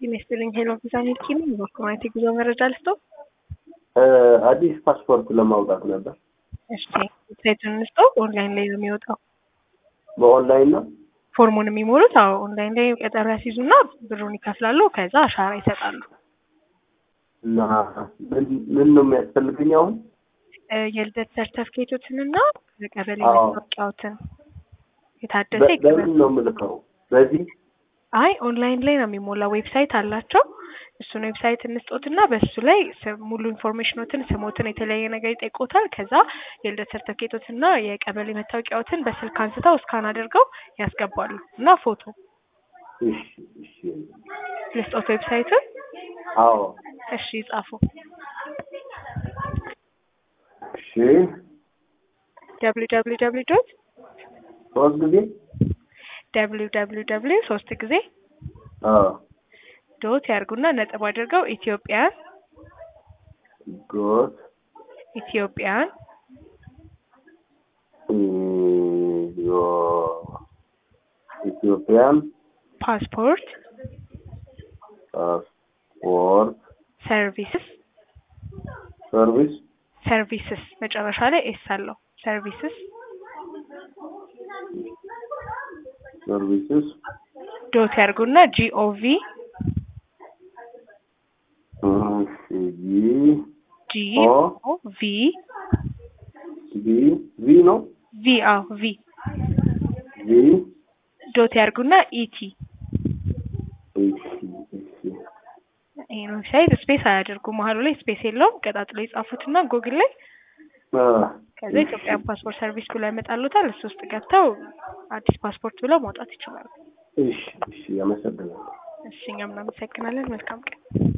ጤና ይስጥልኝ ሄሎ ቪዛ ሚልኪ ነኝ። በኮማይት ጉዞ መረጃ ልስጦ። አዲስ ፓስፖርት ለማውጣት ነበር። እሺ ዌብሳይቱን እንስጦ። ኦንላይን ላይ ነው የሚወጣው በኦንላይን ነው። ፎርሙን የሚሞሉት። አዎ ኦንላይን ላይ ቀጠሮ ያስይዙና ብሩን ይከፍላሉ። ከዛ አሻራ ይሰጣሉ። እና ምን ምን ነው የሚያስፈልገኝ አሁን? እ የልደት ሰርተፍኬቶትንና የቀበሌ አዎ። መታወቂያዎትን የታደሰ በ- ይቀበል በምን ነው የምልከው? በዚህ አይ ኦንላይን ላይ ነው የሚሞላው። ዌብሳይት አላቸው። እሱን ዌብሳይት እንስጦትና በሱ ላይ ስ- ሙሉ ኢንፎርሜሽኖትን፣ ስሞትን፣ የተለያየ ነገር ይጠይቆታል። ከዛ የልደት ሰርተፍኬቶትና የቀበሌ መታወቂያዎትን በስልክ አንስተው እስካን አድርገው ያስገባሉ እና ፎቶ እሺ እሺ። ልስጦት ዌብሳይቱን። አዎ እሺ ጻፉ። እሺ። ደብሊው ደብሊው ደብሊው ዶት ሶስት ጊዜ ደብሊው ደብሊው ደብሊው ሶስት ጊዜ አዎ ዶት ያርጉና ነጥብ አድርገው ኢትዮጵያን ጎት ኢትዮጵያን ኢዮ ኢትዮጵያን ፓስፖርት ፓስፖርት ሰርቪስስ ሰርቪስ ሰርቪስስ መጨረሻ ላይ ኤስ አለው ሰርቪስስ ሰርቪስስ ዶት ያርጉና ጂኦቪ እሺ ጂ ጂ ኦ ኦ ቪ ቪ ቪ ነው ቪ አዎ ቪ ቪ ዶት ያርጉና ኢቲ እሺ እሺ ይሄን ዌብሳይት ስፔስ አያደርጉ መሀሉ ላይ ስፔስ የለውም። ቀጣጥሎ የጻፉትና ጉግል ላይ አ ከዛ ኢትዮጵያን ፓስፖርት ሰርቪስ ብሎ ያመጣሉታል። እሱ ውስጥ ገብተው አዲስ ፓስፖርት ብለው ማውጣት ይችላሉ። እሺ እሺ አመሰግናለሁ። እሺ እኛም እናመሰግናለን። መልካም ቀን